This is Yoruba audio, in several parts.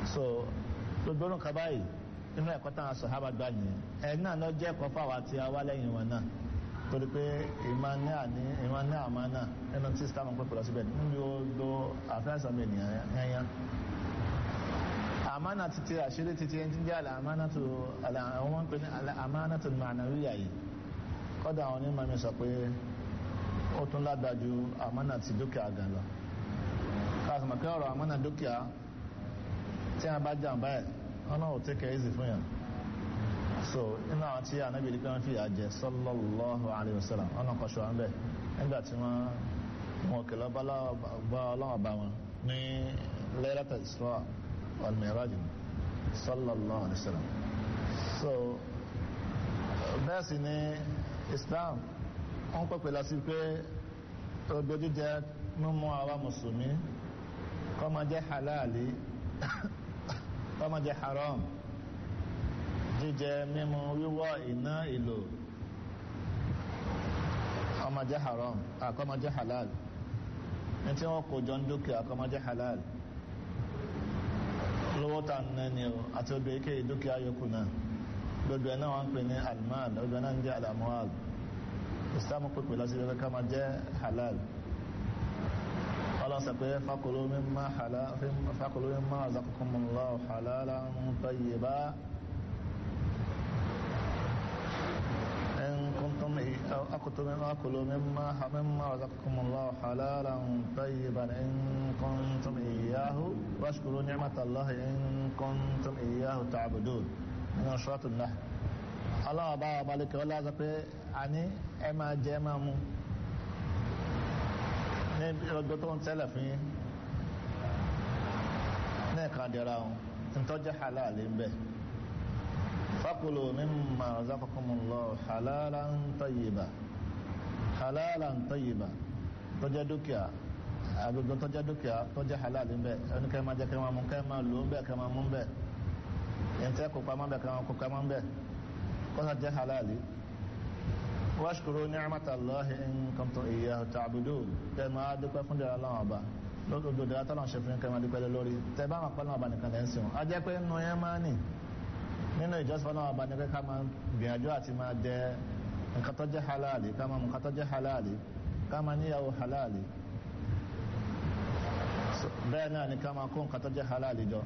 so gbogbo orun kaba yìí nínú ẹ̀kọ́ táwọn sọ̀hábà gbà yìí ẹ̀ náà lọ jẹ́ ẹ̀kọ́ fáwọn àti awá lẹ́yìn wọn náà torí pé ìmọ̀ ní àní ìmọ̀ ní àmọ́ náà nínú tí islam ń pèpè lọ síbẹ̀ níbi ó lo àfẹ́sọ̀ mi ènìyàn yẹnyẹn àmánà títí àṣírí títí ẹni tí ń jẹ́ àmánà tó àwọn wọn pè ní àmánà tó ma'nawiyya yìí kọ́dà àwọn onímọ̀ mi sọ pé ó tún lágbàjú àmánà ti dúkìá gan lọ káàsìmọ̀ pé ọ̀rọ̀ àmánà dúkìá tí a bá jàǹbá ẹ̀ ọ̀nà ò tẹ́kẹ̀ easy fún yàn so inú àwọn tí ànábì rí pé wọ́n fi àjẹ sallallahu alayhi wa sallam ọ̀nà kan ṣọ́ àmbẹ̀ nígbà tí wọ́n wọn kìlọ̀ bá ọlọ́wọ́ bá wọn ní Laylatul Isra wal Mi'raj sallallahu alayhi wa sallam so bẹ́ẹ̀ sì ni Islam wọ́n pẹ̀pẹ̀ lọ sí pé gbogbo jíjẹ mímú àwa mùsùlùmí kó máa jẹ́ halali kó máa jẹ́ haram jíjẹ mímu wíwọ̀ iná ìlò ọmọ jẹ́ haram àkọ́mọ jẹ́ halal ní tí wọ́n kó jọ ń dúkìá àkọ́mọ jẹ́ halal lówó tà ń nẹ́ni o àti obì ike dúkìá yòókù náà gbogbo ẹ̀ náà wọ́n ń pè ní almal gbogbo ẹ̀ náà ń jẹ́ alamual islam pèpè lọ sí ibi ká máa jẹ́ halal ọlọ́sẹ̀ pé fakulu mimma halal fakulu mimma razaqakumullahu halalan tayyiba إن كنتم أكلوا مما أكلوا مما مما رزقكم الله حلالا طيبا إن كنتم إياه واشكروا نعمة الله إن كنتم إياه تعبدون من سورة النحل الله أبا بالك ولا زبي أني أما جمع مو ní ọgbẹ́ tó ń tẹ́lẹ̀ fún yín ní ẹ̀ka dẹ̀ra ọ̀hún ntọ́jú halal ń bẹ̀ fakulu mimma razaqakumullahu halalan tayyiba halalan tayyiba tó jẹ́ dúkìá agbègbè tó jẹ́ dúkìá tó jẹ́ halal ń bẹ̀ ẹni kẹ́ máa jẹ́ kẹ́ máa mú kẹ́ máa lò ń bẹ̀ kẹ́ máa mú ń bẹ̀ yẹn tẹ́ kó pamọ́ bẹ̀ kẹ́ máa kó pamọ́ ń bẹ̀ kọ́sà jẹ́ halali washkuru ni'matallahi in kuntum iyyahu ta'budun kẹ́ máa dúpẹ́ fún dẹ̀rẹ̀ aláwọ̀ ọba lódodo dẹ̀rẹ̀ tọ́lọ̀ ṣe fún kẹ́ máa dúpẹ́ lórí tẹ́ bá máa pẹ́lú ọba nìkan lẹ́ ń sìn a jẹ́ pé nù yẹn máa nì nínú ìjọsìn ọlọ́wọ́ ọba ní pé ká máa gbìyànjú àti máa jẹ nǹkan tó jẹ́ halali ká máa mú nǹkan tó jẹ́ halali ká máa níyàwó halali bẹ́ẹ̀ náà ni ká máa kó nǹkan tó jẹ́ halali jọ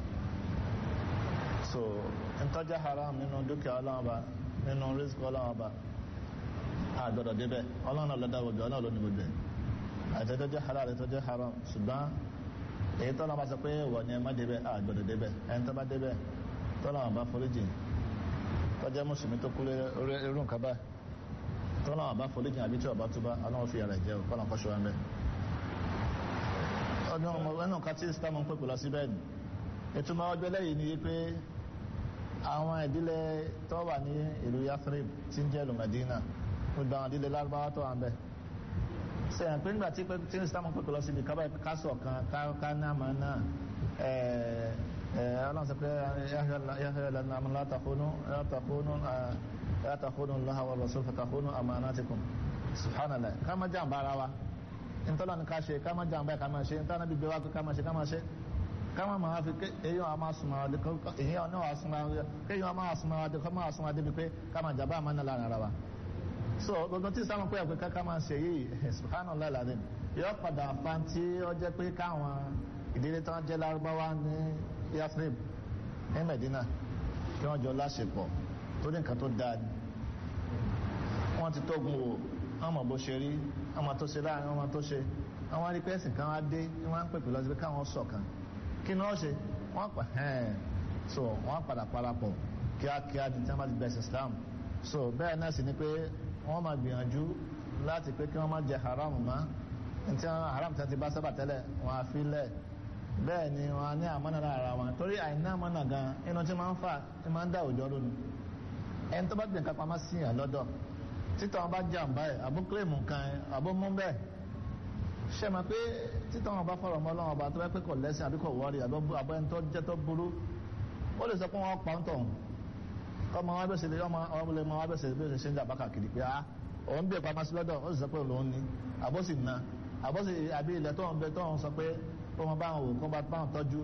so nǹkan jẹ́ haram nínú dúkìá ọlọ́wọ́ ọba nínú rísíkì ọlọ́wọ́ ọba àgbọ̀dọ̀ débẹ̀ ọlọ́run ọlọ́dà gbogbo ọlọ́run ló ní gbogbo ẹ̀ àti tó jẹ́ halal tó jẹ́ haram ṣùgbọ́n èyí tọ́lá bá sọ pé wọ̀ ni ẹ má débẹ̀ àgbọ̀dọ̀ débẹ̀ ẹni tó bá débẹ̀ tọ́lá wọn bá foríjì tó jẹ́ mùsùlùmí tó kú irú nǹkan báyìí tọ́lá wọn bá foríjì àbí tí ọba tó bá ọlọ́run fi ara jẹ́ kọ́nà kọ́ṣọ́ wọn bẹ́ ọdún ọmọ ẹnu kan tí islam ń pèpè lọ sí bẹ́ẹ̀ ni ìtumọ̀ ọjọ́ lẹ́yìn ni pé àwọn ìdílé tó wà ní ìlú Yathrib tí ń jẹ́ ìlú Medina gbogbo àwọn ìdílé lárúbáwá tó wà ń bẹ̀ sẹ́yìn pé nígbà tí tí islam ń pèpè lọ síbi kásọ̀ kan ká náà máa náà ọlọ́run sọ pé yáhẹ́ lẹ́nu àmì látàkónú látàkónú lọ́ha wà lọ́sọ́ fàtàkónú amanatikum subhanallah ká má jàǹbá ara wa ntọ́lá ní ká ṣe ká má jàǹbá ká má ṣe ntọ́lá bí gbé wá ká má ṣe ká má ṣe ká má máa fi èyí wọn máa súnmọ́ adé èyí wọn náà súnmọ́ adé kéyí wọn máa súnmọ́ adé ká máa súnmọ́ adé bí pé ká má jàǹbá àmọ́ náà lára ara wa so gbogbo tí sáwọn pé ẹ̀pẹ́ ká máa ṣe yìí subhanallah alazim yóò padà fa tí ó jẹ́ pé káwọn ìdílé tó ń jẹ́ lárúbáwá ní Yathrib ní Medina kí wọ́n jọ láṣepọ̀ tó ní nǹkan tó dáa ni wọ́n ti tógun wò wọ́n mọ̀ bó ṣe rí ọmọ tó ṣe láàrin ọmọ tó ṣe àwọn arí pẹ́sìn kan wá dé ní wọ́n á ń pèpè lọ sí pé káwọn ṣọ̀kan kí ni wọ́n ṣe wọ́n pa ẹ̀ẹ́n so wọ́n padà parapọ̀ kíákíá di tí wọ́n bá ti bẹ̀sẹ̀ Islam so bẹ́ẹ̀ náà sì ni pé wọ́n máa gbìyànjú láti pé kí wọ́n má jẹ haram mọ́ ntí wọn haram tí wọ́n ti bá sábà tẹ́lẹ̀ wọ́n á fi lẹ̀ bẹ́ẹ̀ ni wọ́n á ní àmọ́nà lára wọn torí àìní àmọ́nà gan inú tí máa ń fà tí máa ń dá òjò lónìí ẹni tó bá gbìyànjú kápá máa sìn yàn lọ́dọ̀ títọ́ wọn bá jàǹbá ẹ̀ àbó kílèmù kan ẹ̀ àbó mú bẹ́ẹ̀ ṣe máa pé títọ́ wọn bá fọ̀rọ̀ mọ́ lọ́wọ́ ọba tó bá pé kò lẹ́sìn àbí kò wọ́ọ̀rì àbọ̀ ẹni tó jẹ́ tó burú ó lè sọ pé wọ́n pa ń tọ̀ ọmọ wa bẹ̀sẹ̀ lé ọmọ ọmọlẹ̀ ọmọ wa bẹ̀sẹ̀ bí ó ṣe ń jà bákà kiri pé ah òun bí ẹ̀pá masí lọ́dọ̀ ó sì sọ pé òun ní àbọ̀sì na àbọ̀sì àbí ilẹ̀ tó ń bẹ tó ń sọ pé ó mọ báwọn wò kó bá báwọn tọ́jú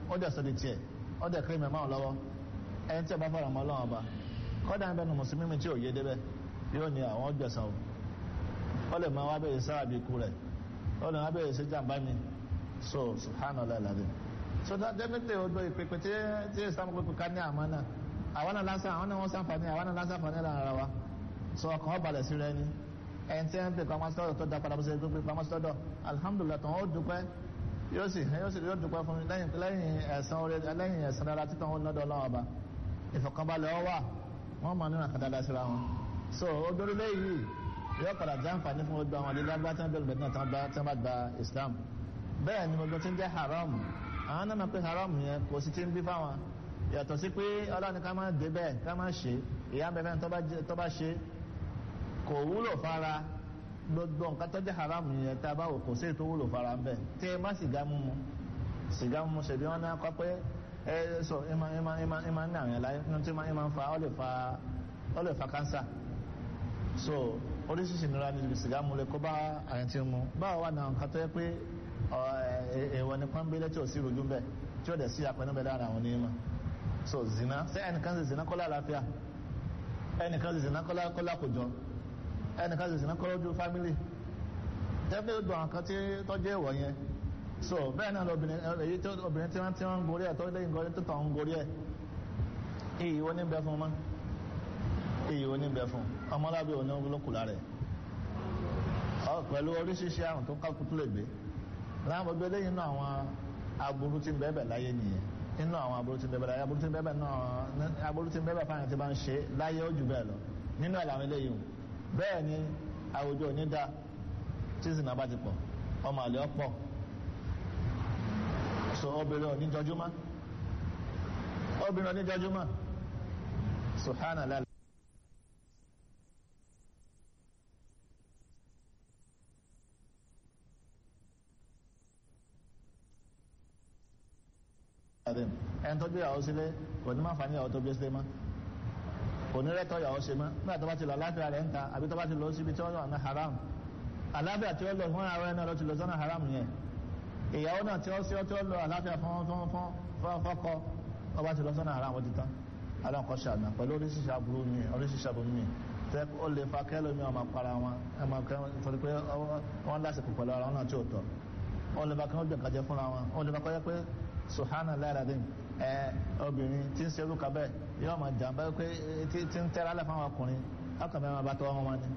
ó dẹ̀ sọ́dí tiẹ̀ ó dẹ̀ kéré mẹ́mọ́ lọ́wọ́ ẹni tí ẹ bá fọ̀rọ̀ mọ́ ọlọ́run ọba kọ́dà ń bẹnu mùsùlùmí mi tí ò yé débẹ̀ yóò ní àwọn gbẹ̀sán o ó lè máa wá bẹ̀rẹ̀ sára bí ikú rẹ̀ ó lè máa bẹ̀rẹ̀ sí jàǹbá mi so subhanallah alazim so that definitely o do ìpèpè tí tí islam pèpè ká ní àmọ́ náà àwọn náà lásán àwọn náà wọ́n sàǹfààní àwọn náà lásán àǹfààní lára wa so ọkàn ó balẹ̀ sí rẹ ni ẹni tí ń pè pamọ́ sọ́dọ̀ tó da padà bó ṣe tó pè pamọ́ sọ́dọ̀ alhamdulilah tó ń ó dúpẹ́ yóò sì yóò sì yóò dúpẹ́ fún mi lẹ́yìn lẹ́yìn ẹ̀sán orí lẹ́yìn ẹ̀sán dára títàn ó nọ́dọ̀ ọlọ́wọ́ ọba ìfọ̀kànbalẹ̀ ọ wà wọ́n mọ̀ nínú àkàdá síra wọn so odorule yìí yóò padà jẹ́ àǹfààní fún gbogbo àwọn adílé agbá tí wọ́n bẹ̀rù bẹ̀rù náà tí wọ́n bá gba Islam bẹ́ẹ̀ ni gbogbo tí ń jẹ́ haram àwọn náà mọ̀ pé haram yẹn kò sí ti ń bí fáwọn yàtọ̀ sí pé ọlọ́ni ká máa dé bẹ́ẹ̀ ká máa ṣe ìyá bẹ́ẹ̀ tó bá ṣe kò wúlò fara gbogbo nǹkan tó jẹ́ haram yẹn tá a bá wò kò sí ètò wúlò fara ń bẹ̀ tí ẹ má sìgá mímu sìgá mímu ṣèbí wọn náà kọ́ pé ẹ sọ ẹ máa ẹ máa ẹ máa ẹ máa ń ní àwọn ẹ̀la ẹ tí ẹ máa ń fa ọ lè fa ọ lè fa kánsà so oríṣiríṣi ìnira ni sìgá mu lè kó bá àyàn tí ń mu báwo wà náà nǹkan tó yẹ pé èèwọ̀ ní pọ́nbélé tí ò sí rojú bẹ́ẹ̀ tí ó dẹ̀ sí àpẹẹrẹ bẹ́ẹ̀ lára àwọn onímọ̀ so zina ṣé ẹnìkan ṣe zina kọ́lá àlàáfíà ẹnìkan ṣe zina kọ́lá kọ́lá kòjọ ẹnìkan ṣe zina kọ́lá ojú fámìlì tẹ́lẹ̀ ó dùn àwọn kan tí tọ́jú èèwọ̀ yẹn so bẹ́ẹ̀ náà lóbìnrin èyí tó obìnrin tí wọ́n ti ń gorí ẹ̀ tó lẹ́yìn gorí tó tàn ń gorí ẹ̀ iyì wo ní bẹ fún ọmọ iyì wo ní bẹ fún ọmọlábí òní olókùlá rẹ̀ pẹ̀lú oríṣiríṣi àrùn tó kákútú lè gbé láwọn gbogbo eléyìí nínú àwọn aburú tí ń bẹ́ẹ̀ bẹ̀ láyé nìyẹn nínú àwọn aburú tí ń bẹ́ẹ̀ bẹ̀ láyé aburú tí ń bẹ́ẹ̀ bẹ̀ náà aburú tí ń bẹ́ẹ̀ bẹ̀ fáwọn tí bá ń ṣe láyé ó jù bẹ́ẹ̀ lọ nínú ẹ̀ làwọn eléyìí o bẹ́ẹ̀ ni àwùjọ òní da tí ìsìn náà bá ti pọ̀ ọmọ àlè ọ̀pọ̀ so obìnrin òní jọjúmọ́ obìnrin òní jọjúmọ́ subhanallah. ẹni tó gbé ìyàwó sílé kò ní máa fà ní ìyàwó tó gbé sílé mọ́ kò ní rẹ́tọ̀ ìyàwó ṣe mọ́ nígbà tó bá ti lọ aláfíà rẹ̀ ń ta àbí tó bá ti lọ síbi tí wọ́n wà ní haram aláfíà tí ó lọ fún ara ẹni lọ ti lọ sọ́nà haram yẹn ìyàwó náà tí ó sí tí ó lọ aláfíà fún fún fún fọ́kọ ó bá ti lọ sọ́nà haram ó ti tán aláǹkọ́ ṣàdá pẹ̀lú oríṣiríṣi aburú mi oríṣiríṣi aburú mi tẹ ó lè fa kẹ́lò mi ọmọ para wọn ẹ máa kẹ́ torí pé wọ́n lásìkò pẹ̀lú ara wọn náà tí ò tọ́ ó lè fa kí wọ́n gbẹ̀ǹkà jẹ fúnra wọn ó lè fa kọ́ yẹ pé suhana lẹ́rẹ̀dín ẹ obìnrin tí ń serú kabẹ́ yóò máa jàǹbá pé tí ń tẹ́ra lẹ́ fáwọn ọkùnrin ọkùnrin máa bá tọ́ wọn wọn ni.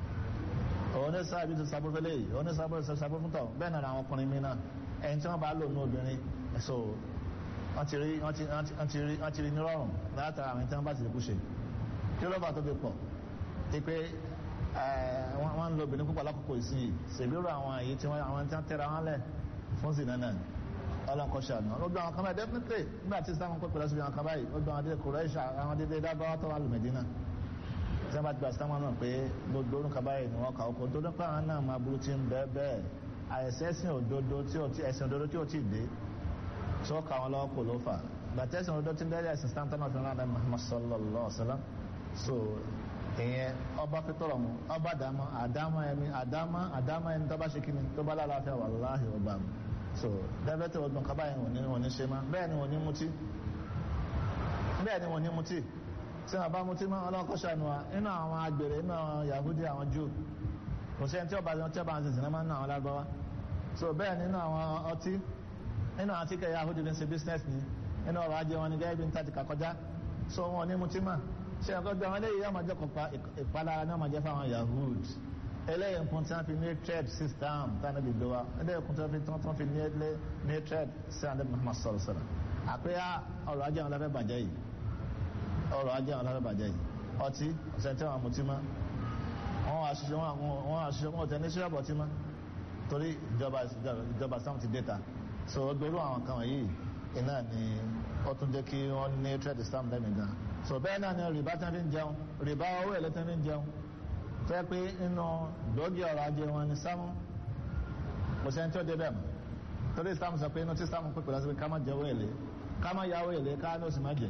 òun ní sábà bíi sábó fẹlẹ́ yìí òun ní sábó sábó fún tọ̀ bẹ́ẹ̀ náà àwọn ọkùnrin mi náà ẹni tí wọ́n bá lò ní obìnrin so wọ́n ti rí wọ́n ti rí nírọ̀rùn látara àwọn tí wọ́n bá ti kú ṣe kí ló bá tó fi pọ̀ ti pé wọ́n ń lo obìnrin púpọ̀ lákòókò ìsinyìí ṣèbírò àwọn èyí tí wọ́n tẹ́ra wọn lẹ̀ fún sí náà ọlọ́nkọ́ ṣàánú ọlọ́gbọ́n àwọn kan báyìí definitely nígbà tí sáwọn pẹ́ pẹ̀lú ẹ̀sùn àwọn kan báyìí ọgbọ́n àwọn adé kòrẹ́ṣà àwọn adé dábàá tó wà lù Mẹ́dínà tí wọ́n bá ti gba sáwọn náà pé gbogbo orúkọ báyìí ni wọ́n kà ókò tó nípa àwọn náà máa burú tí ń bẹ́ẹ̀ bẹ́ẹ̀ àìsẹ́sìn òdodo tí ò tí ẹ̀sìn òdodo tí ò tí ì dé tí ó kà wọn lọ́wọ́ kò ló fà gbàtẹ́sìn òdodo tí ń dẹ́rẹ́ ẹ̀sìn stanton of iran Muhammad sallallahu alaihi wasallam so ìyẹn ọba fitọrọ mu ọba àdámọ àdámọ ẹni àdámọ àdámọ ẹni tó bá ṣe kíni tó bá lálàáfíà wàláhì ọba mi so dẹ́bẹ́tẹ̀ ọdún kaba yẹn wọ́n ní wọ́n ní ṣe má bẹ́ẹ̀ ni wọ́n ní mutí bẹ́ẹ̀ ni wọ́n ní mutí tí wọ́n bá mutí mọ́ ọlọ́kọ́ ṣàánú wa inú àwọn agbèrè inú àwọn Yahudi àwọn Júù kò sí ẹni tí ọba tí ọba ń sìn sinimá nínú àwọn lágbáwá so bẹ́ẹ̀ ni inú àwọn ọtí inú àwọn tíkẹ́ Yahudi ní ṣe business ni inú ọrọ̀ ajé wọn ni gẹ́gẹ́ bí n tàti kàkọjá so wọn ní mutí mọ́ ṣe ẹ̀kọ́ gbé àwọn eléyìí yóò máa jẹ́ kọ̀ọ̀pá ìpalára ní ọmọ jẹ́ fáwọn Yahudi eléyìí nǹkan tí wọ́n fi ní trade system tánà bí gbé wa eléyìí nǹkan tí wọ́n fi tí wọ́n fi ní ilé ní trade sí àdé Muhammad sọ̀rọ̀ sọ̀rọ̀ àpéyà ọrọ̀ ajé àwọn ọlọ́fẹ́ bàjẹ́ yìí ọrọ̀ ajé àwọn ọlọ́fẹ́ bàjẹ́ yìí ọtí ọ̀sẹ̀ tí wọ́n mutí mọ́ wọ́n wá ṣiṣẹ́ wọ́n wá ṣiṣẹ́ wọ́n tẹ̀ ní ṣíṣẹ́ bọ̀tí mọ́ torí ìjọba ìjọba sáwọn ti dẹ́ta so gbèrú àwọn kan wọ̀nyí iná ni ó tún jẹ́ kí wọ́n ní trade system lẹ́mìí gan so bẹ́ẹ̀ náà ni rìbá tí wọ́n fi ń jẹun rìbá owó ẹ̀lẹ́ tí wọ́n fi ń jẹun fẹ́ pé inú gbòógì ọ̀rọ̀ ajé wọn ni sámú kò sẹ́ni tí ó débẹ̀ mọ́ torí sámú sọ pé inú tí sámú pípẹ́ lọ́sí pé ká má jẹ owó èlé ká má ya owó èlé ká ní oṣù má jẹ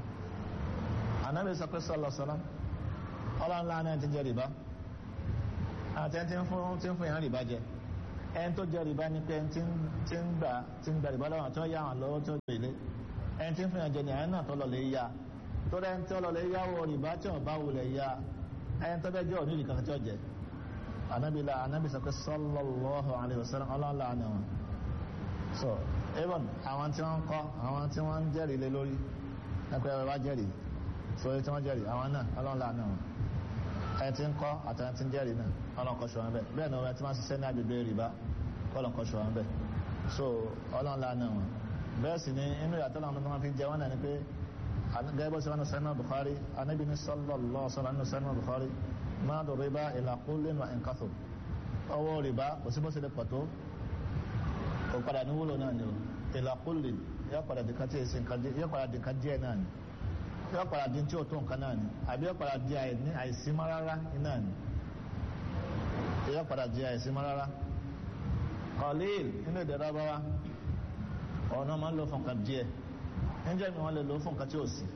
ànábì sọ pé sọlọ sọlọ ọlọ́run láàánú ẹni tí ń jẹ rìbá àti ẹni tí ń fún tí ń fún yàn rìbá jẹ ẹni tó jẹ rìbá ni pé ẹni tí ń gbà tí ń gbà rìbá lọ́wọ́ tó yá wọn lọ́wọ́ tó gbè lé ẹni tí ń fìyàn jẹ ní àyẹn náà tó lọ lè ya tó rẹ ń tó lọ lè yáwó rìbá tí wọn bá wulẹ̀ ya ẹni tó bẹ jẹ òní ìdíkan tí ó jẹ anabi la anabi sọ pé sallallahu alayhi wa sallam ọlọ́ọ̀la ni wọn so even àwọn tí wọ́n ń kọ́ àwọn tí wọ́n ń jẹ́rìí lé lórí ẹgbẹ́ wa jẹ́rìí sórí tí wọ́n jẹ́rìí àwọn náà ọlọ́ọ̀la ni wọn ẹni tí ń kọ́ àtàwọn tí ń jẹ́rìí náà ọlọ́nkọ́ ṣọ́ wọn bẹ́ẹ̀ bẹ́ẹ̀ ni wọ́n ti máa ṣiṣẹ́ ní agbègbè rìbá ọlọ́nkọ́ ṣọ́ wọn bẹ́ẹ̀ so ọlọ́ọ̀la ni wọn bẹ́ẹ̀ sì ni inú ìyàtọ̀ làwọn tó máa fi jẹ wọn náà ni pé gẹ́gẹ́ bó ṣe wọn ní sẹ́nà Bukhari anábì ní sallallahu sallam ní sẹ́nà Bukhari máa dọ̀ rìbá ìlà kullin wa in kathur ọwọ́ rìbá kò sí bó ṣe lè pọ̀ tó kò padà ní wúlò náà ni o ìlà kullin yóò padà dìkan tí èsì nǹkan yóò padà dìkan díẹ̀ náà ni yóò padà di tí o tó nǹkan náà ni àbí yóò padà di àìsímọ́ rárá náà ni yóò padà di àìsímọ́ rárá qalil nínú èdè rábáwá ọ̀nà máa ń lò fún nǹkan díẹ̀ níjẹ́ mi wọ́n lè lò fún nǹkan tí ò sí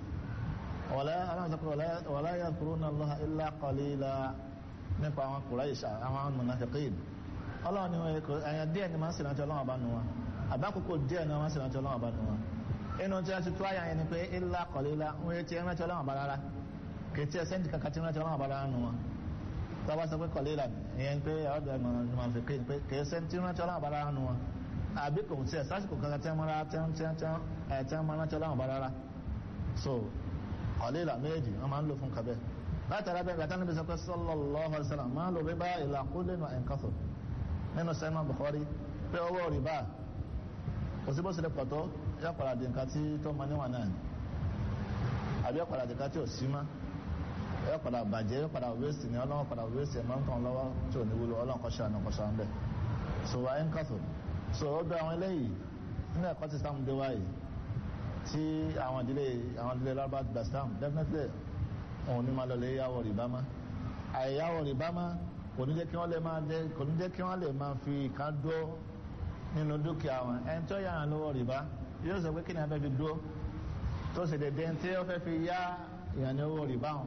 wala yadhkuruna Allaha illa qalila nípa àwọn Quraysh àwọn munafiqin ọlọ́run ni ẹ̀yàn díẹ̀ ni máa ń sìnàtì ọlọ́run àbá nu wọn àbákòókò díẹ̀ ni wọ́n máa ń sìnàtì ọlọ́run àbá nu wọn inú tí a ti tó àyà yẹn ni pé illa qalila ń wé tí ẹ rántí ọlọ́run àbá rárá kì í tí ẹ sẹ́ńtì kankan tí rántí ọlọ́run àbá rárá nu wọn tọ́ba sọ pé qalila ìyẹn pé ọ̀dọ̀ munafiqin pé kì í sẹ́ńtì rántí ọlọ́run àbá rárá nu wọn àbí kò tí ẹ sásìkò kankan tí wọ́n rántí ọlọ́run àbá rárá so qalila méjì wọ́n máa ń lò fún kabẹ́ látara bẹ́ẹ̀ gbàtà níbi sọ pé sallallahu alaihi wasallam máa lò rí bá ìlà kullin wa in kathur nínú sẹ́nu Bukhari pé owó rìbá kò sí bó ṣe lè pọ̀ tó yọ padà di nǹkan tí tó mọ níwọ̀n náà ni àbí yọ padà di nǹkan tí ò sí mọ́ yọ padà bàjẹ́ yọ padà wéèsì ní ọlọ́wọ́ padà wéèsì ẹ̀ máa ń tàn lọ́wọ́ tí ò ní wúlò ọlọ́run kọ́ ṣàánú kọ́ ṣàánú bẹ́ẹ̀ so wa in kathur so ó bẹ àwọn eléyìí nínú ẹ̀kọ́ tí sáà ń dé wáyé tí àwọn ìdílé àwọn ìdílé lábá gbà sáà definitely òun ní máa lọ lè yáwó rìbá má àìyáwó rìbá má kò ní jẹ́ kí wọ́n lè máa jẹ́ kò ní jẹ́ kí wọ́n lè máa fi kan dúró nínú dúkìá wọn ẹni tó yára lówó rìbá yóò sọ pé kí ni a fẹ́ fi dúró tó sì dédé tí ó fẹ́ fi yá ìyànní owó rìbá wọn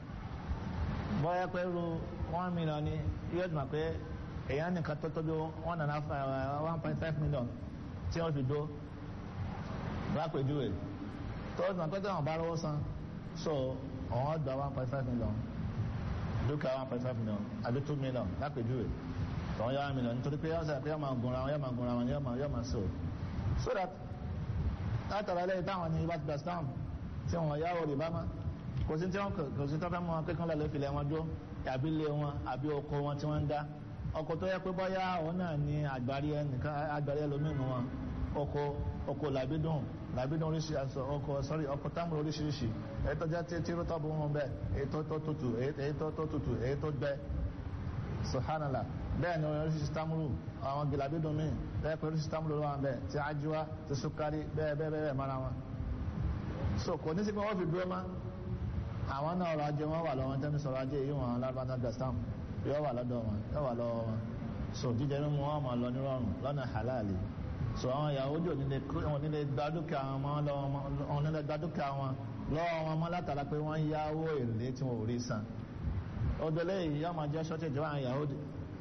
bọ́yá pé ru one million ni yóò dùn pé èèyàn nìkan tó tóbi one and a half one point five million tí wọ́n fi dúró lápèjúwe tó dùn pé tí wọ́n bá rówó san so ọ̀hún gba one point five million dúkìá one point five million àbí two million lápèjúwe tọ́wọ́n yá mílíọ̀nù nítorí pé ọ̀sẹ̀ pé yọ́ máa gunra wọn yọ́ máa gunra wọn yọ́ máa yọ́ máa so so that látara lẹ́yìn táwọn ní ibà ti gba stamp tí wọ́n yáwó rìbá má kò sí tí wọ́n kò sí tọ́fẹ́ mọ́ wọn pé kán lọ́ọ́ filẹ̀ wọn dúró àbí ilé wọn àbí oko wọn tí wọ́n ń dá ọkọ̀ tó yẹ pé bọ́yá òun náà ní àgbárí ẹnìkan àgbárí ẹlòmínú wọn oko oko làbídùn làbídùn oríṣi aṣọ ọkọ̀ sọ́rí ọkọ̀ táwọn oríṣiríṣi èyí tó jẹ́ tí tí rútọ́ bú wọn bẹ́ẹ̀ èyí tó tó tutù èyí tó tó tutù èyí tó gbẹ subhanallah bẹ́ẹ̀ ni oríṣiríṣi támúrù àwọn gìlàbídùn míì bẹ́ẹ̀ pé oríṣiríṣi támúrù ló wà bẹ́ẹ̀ tí ajíwá tí sukari bẹ́ẹ̀ bẹ́ẹ̀ bẹ́ẹ̀ mara wọn. so kò ní sí pé wọ́n fi dúró mọ́ àwọn náà ọrọ̀ ajé wọn wà lọ́wọ́ tẹ́mi sọ̀rọ̀ ajé yìí wọn lábàtà gastam yóò wà lọ́dọ̀ wọn yóò wà lọ́wọ́ wọn so jíjẹ mímu wọn máa lọ nírọ̀rùn lọ́nà halali so àwọn Yahudi ò nílé gba dúkìá wọn wọn nílé gba dúkìá wọn lọ́wọ́ wọn mọ́ látara pé wọ́n yáwó èlé tí wọn ò rí san odole yìí yóò máa jẹ́ shortage àwọn Yahudi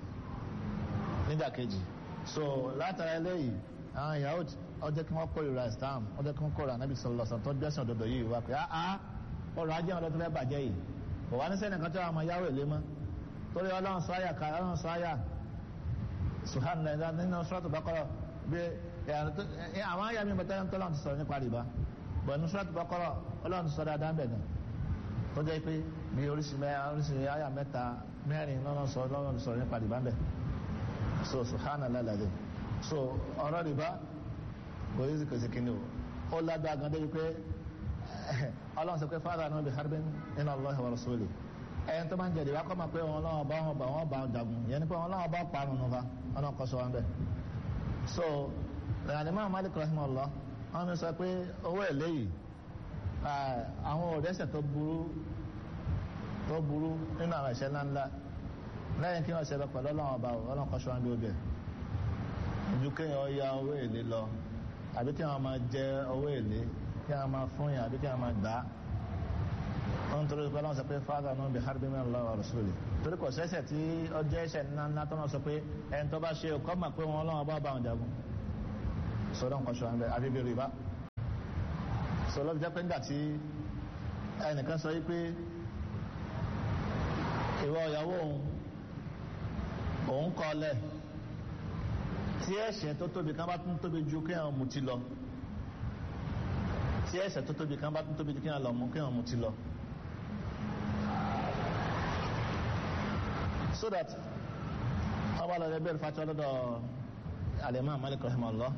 nídàkejì so látara eléyìí àwọn Yahudi ọjọ́ kí wọ́n kórìíra Islam ọjọ́ kí wọ́n kórìíra Nabi sallallahu alaihi wasallam tó gbẹ́sìn òdodo yìí wá pé áá ọrọ̀ ajé wọn lọ́tọ́ fẹ́ bàjẹ́ yìí kò wá ní sẹ́ni kan tó wà máa yáwó èlé mọ́ torí ọlọ́run sọ àyà ká ọlọ́run sọ àyà subhanallah nínú Suratul Baqara bí àwọn àyà mi bàtà tó lọ́run ti sọ̀rọ̀ nípa rìbá bọ̀ nínú Suratul Baqara ọlọ́run ti sọ dáadáa bẹ̀ náà tó jẹ́ pé bí oríṣi oríṣi àyà mẹ́ta mẹ́rin lọ́nà sọ lọ́nà sọ̀rọ̀ nípa rìbá bẹ̀ so subhanallah lade so ọ̀rọ̀ rìbá kò yí kò sí kíni o ó lágbá gan débi pé ọlọ́run sọ pé fáwọn àná bí harbin inna Allahi wa rasuli ẹ̀yìn tó máa ń jẹ rìbá kọ́ máa pé wọn lọ́wọ́ bá wọn bá wọn bá jagun yẹn ni pé wọn lọ́wọ́ bá parun nù fa ọlọ́run kọ́ sọ wọn bẹ́ẹ̀ so ìrànlẹ́ Malik rahimahullah wọn mi sọ pé owó èlé yìí àwọn òdẹ́sẹ̀ tó burú tó burú nínú àwọn ẹ̀ṣẹ̀ ńláńlá lẹ́yìn kí wọ́n ṣe lọ pẹ̀lú ọlọ́run ọba ọlọ́run kọ́ ṣọ́wọ́n bí ó bẹ̀ ju kéèyàn ya owó èlé lọ àbí kí wọ́n máa jẹ owó èlé kí wọ́n máa fún yàn àbí kí wọ́n máa gbà á wọ́n torí pé ọlọ́run sọ pé fáadà náà bí harbi min Allah wa rasuli torí kò sẹ́sẹ̀ tí ọjọ́ ẹ̀ṣẹ̀ ńlá ńlá tó náà sọ pé ẹni tó bá ṣe ọkọ́ mà pé wọn ọlọ́run bá bá wọn jagun sọdọ̀ nǹkan ṣọ́ àbẹ̀ àbí bí rìbá sọlọ́ jẹ́ pé nígbà tí ẹnìkan sọ yí pé ìwọ ìyàwó òun òun kọ́ lẹ̀ tí ẹ̀ṣẹ̀ tó tóbi kan bá tún tóbi ju kéèyàn mutí lọ tí ẹ̀ṣẹ̀ tó tóbi kan bá tún tóbi ju kéèyàn lọ mú kéèyàn mutí lọ. so that ọba lọ bẹ̀rẹ̀ fàtí ọlọ́dọ̀ alimá malik rahimahullah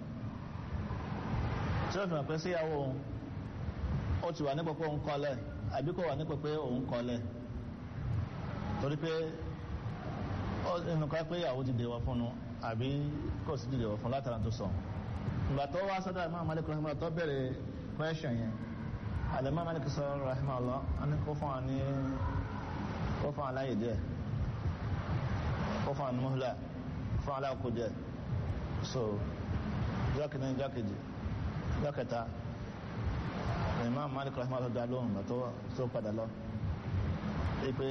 tí ó fi hàn pé síyàwó ó ti wà nípò pé òun kọ́lẹ̀ àbí kò wà nípò pé òun kọ́lẹ̀ torí pé inú ká pé ìyàwó ti dèwọ̀ fún un àbí kò sí dèwọ̀ fún látara tó sọ ìgbà tó wá sọ́dọ̀ alimá malik rahimahullah tó bẹ̀rẹ̀ question yẹn alimá malik sọ rahimahullah wọn ni kó fún wa ní kó fún wa láyè díẹ̀ ó fún àwọn mọ́húlá fún aláàkó jẹ́ so jọ́kìní jọ́kìjì jọ́kẹta Imam Malik rahimah dá lóhùn gbà tó padà lọ ipe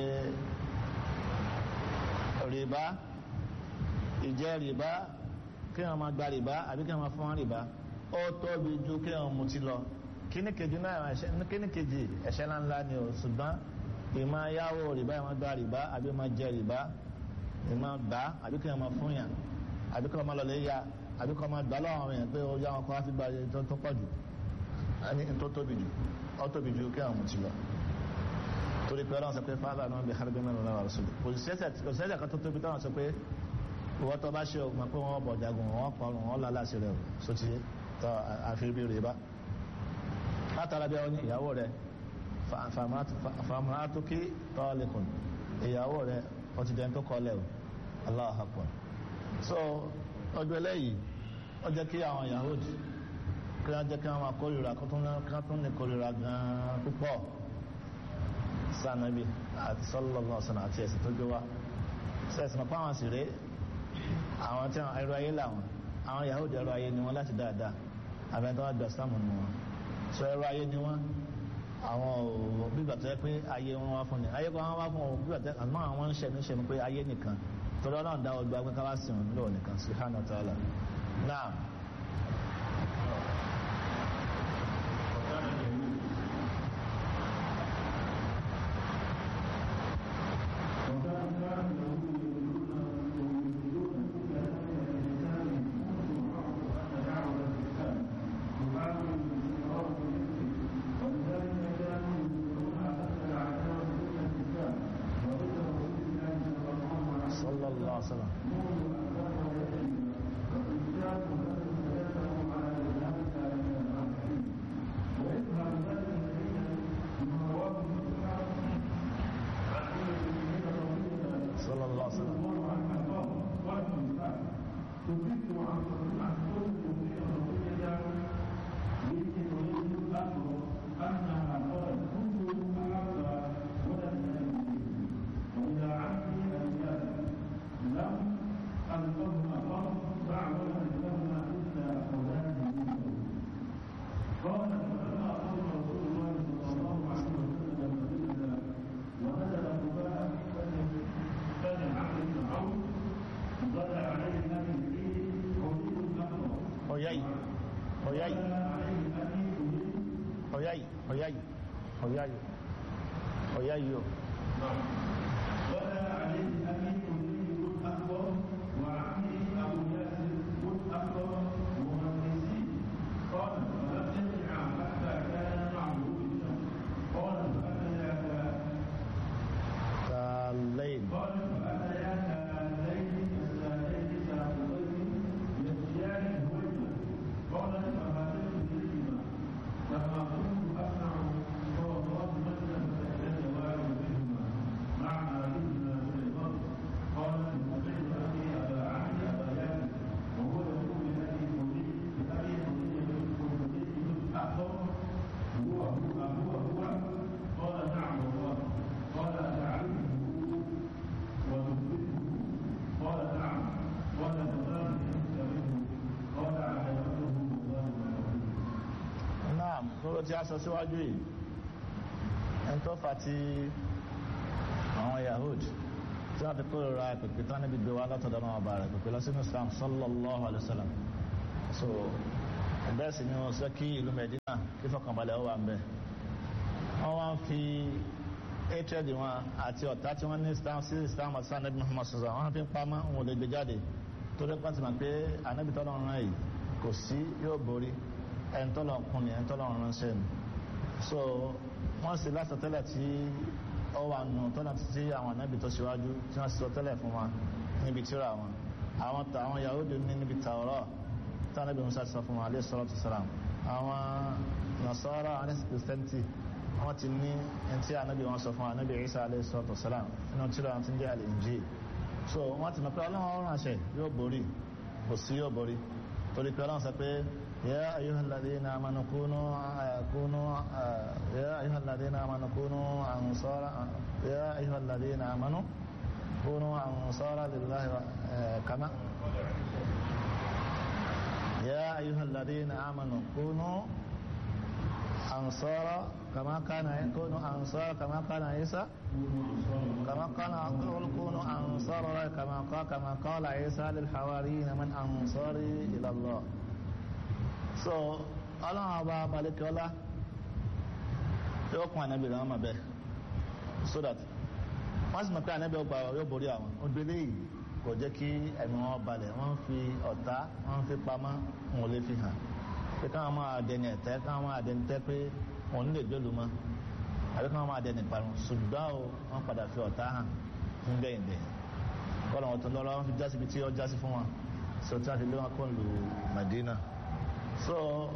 rìbá ìjẹ́ rìbá kí wọ́n máa gba rìbá àbí kí wọ́n máa fún wọn rìbá ó tóbi ju kí wọ́n mutí lọ kíní kejì náà kíní kejì ẹ̀ṣẹ̀ ńláńlá ni ò ṣùgbọ́n ìmọ̀ yáwó rìbá ìmọ̀ gba rìbá àbí ìmọ̀ jẹ rìbá ìmọ̀ gbà àbí kí wọ́n máa fún yàn àbí kí wọ́n máa lọlé ya àbí kí wọ́n máa gbà lọ́wọ́ àwọn èèyàn pé ó yá wọn kọ́ wá fi gba tó tó pọ̀ jù ẹni tó tóbi jù ó tóbi jù kí wọ́n mú ti lọ. torí pé ọlọ́run sọ pé fáwọn àwọn bí harbi mẹ́rin lọ́wọ́ rẹ̀ sọ́dọ̀ kò sẹ́sẹ̀ kan tó tóbi táwọn sọ pé ìwọ́ tó bá ṣe o mọ̀ pé wọ́n bọ̀ jagun wọ́n pọ̀ wọ́n lọ aláṣẹ rẹ̀ o sotí tọ́ àfihàn rẹ̀ bá. látara bí àwọn ìyàwó rẹ̀ fàmùhàtúkì tọ́lẹ̀kùn ìyàwó rẹ̀ ó ti dẹni tó kọ́lẹ̀ o Allahu Akbar so ọjọ́ eléyìí ó jẹ́ kí àwọn Yahudi kí wọ́n jẹ́ kí wọ́n máa kórìíra kí wọ́n tún ní kórìíra gan-an púpọ̀ sànàbí àti sallallahu alaihi wasallam àti ẹ̀sìn tó gbé wá sẹ́sìn mọ̀ pé àwọn sì rèé àwọn tí wọ́n ẹrọ ayé làwọn àwọn Yahudi ẹrọ ayé ni wọ́n láti dáadáa àbẹ̀tọ́ wọn gbà sáàmù nù wọn so ẹrọ ayé ni wọ́n àwọn ò bígbà tó yẹ pé ayé wọn wá fún ni ayé kan wọn wá fún ọ bígbà tó àmọ́ àwọn ń ṣẹ̀mí ṣẹ̀mí pé ayé nìkan torí ọlọ́run dá ọgbà pé ká wá sìn lóò nìkan subhanahu wa ta'ala náà. صلى الله عليه وسلم صلى الله عليه وسلم Oyai, oyai, oyai, oyai, oyai, oyai yo. ولا عليه أبي كلي أكبر وعمي أبو ياسر أكبر مهندسي قال فلم يرجع حتى كان معه بالشمس قال فأتياك كالليل قال فأتياك الليل الساعتين ساعتين يأتيان هويما قال فهاتين بهما لما كنت أسمع صوت مثل فأتيت واحد منهما معنى ابن سليمان قال سمعت أخي أبا عمي أبا ياسر وهو يقول لأبي حني لأبي حني حني أخبر هو هو هو هو قال نعم والله قال تعرفه وتثبته قال نعم قال فلان أنت منه قال عجبته والله ما يقول naam lọ́rọ̀ tí a sọ síwájú yìí ẹni tó fa ti àwọn Yahud tí wọ́n fi kórìíra pèpè tán níbi gbé wa látọ̀dọ̀ náà ọba rẹ̀ pèpè lọ sínú Islam sallallahu alayhi wa sallam so bẹ́ẹ̀ sì ni wọ́n sọ kí ìlú Medina kí fọkànbalẹ̀ ó wà ń bẹ̀ wọ́n wá ń fi hatred wọn àti ọ̀tá tí wọ́n ní Islam sí Islam àti anabi Muhammad sọ̀rọ̀ wọ́n fi ń pamọ́ wọn ò lè gbé jáde torí pàtì mọ̀ pé anabi tọ́lọ̀ rán yìí kò sí yóò borí ẹni tọ́lọ̀ kún ni ẹni tọ́lọ̀ ránṣẹ́ ni so wọ́n sì lásọ tẹ́lẹ̀ tí ó wà nù tọ́lọ̀ títí àwọn anabi tó ṣíwájú tí wọ́n sọ tẹ́lẹ̀ fún wa níbi tíra wọn àwọn àwọn Yahudi ní níbi Tawrah tí anabi Musa sọ fún wa alayhi salatu salam àwọn Nasara àwọn Christianity wọ́n ti ní ẹntì anabi wọn sọ fún wa anabi Isa alayhi salatu salam nínú tíra wọn ti ń jẹ́ al-Injil so wọ́n ti mọ̀ pé ọlọ́run ọ̀run àṣẹ yóò borí kò sí yóò borí torí pé ọlọ́run sọ pé yā ayyuhal ladhīna āmanū kūnū kūnū yā ayyuhal ladhīna āmanū kūnū ansāra yā ayyuhal ladhīna āmanū kūnū ansāra lillāhi kamā yā ayyuhal ladhīna āmanū kūnū ansāra kamā kāna kūnū ansāra kamā kāna Īsā كما قال قل كونوا أنصار الله كما قال كما قال عيسى للحواريين من أنصاري إلى الله so ọlọ́run ọba balẹ̀kọ́lá yóò kún ànábì rẹ̀ wọ́n mọ̀ bẹ́ẹ̀ so that wọ́n sì mọ̀ pé ànábì ọgbà yóò borí àwọn obìnrin yìí kò jẹ́ kí ẹ̀mí wọn balẹ̀ wọ́n fi ọ̀tá wọ́n fi pamọ́ wọn ò lè fi hàn pé káwọn máa dẹni ẹ̀tẹ́ káwọn máa dẹni tẹ́ pé wọn ò ní lè gbélu mọ́ àbí kí wọ́n máa dẹni parun ṣùgbọ́n o wọ́n padà fi ọ̀tá hàn ń bẹ́yìn bẹ́yìn kọ́lọ̀ wọn tó lọ́rọ́ wọn fi jásí ibi tí ó jásí fún wọn so tí wọ́n fi lé wọn kó lu Madina so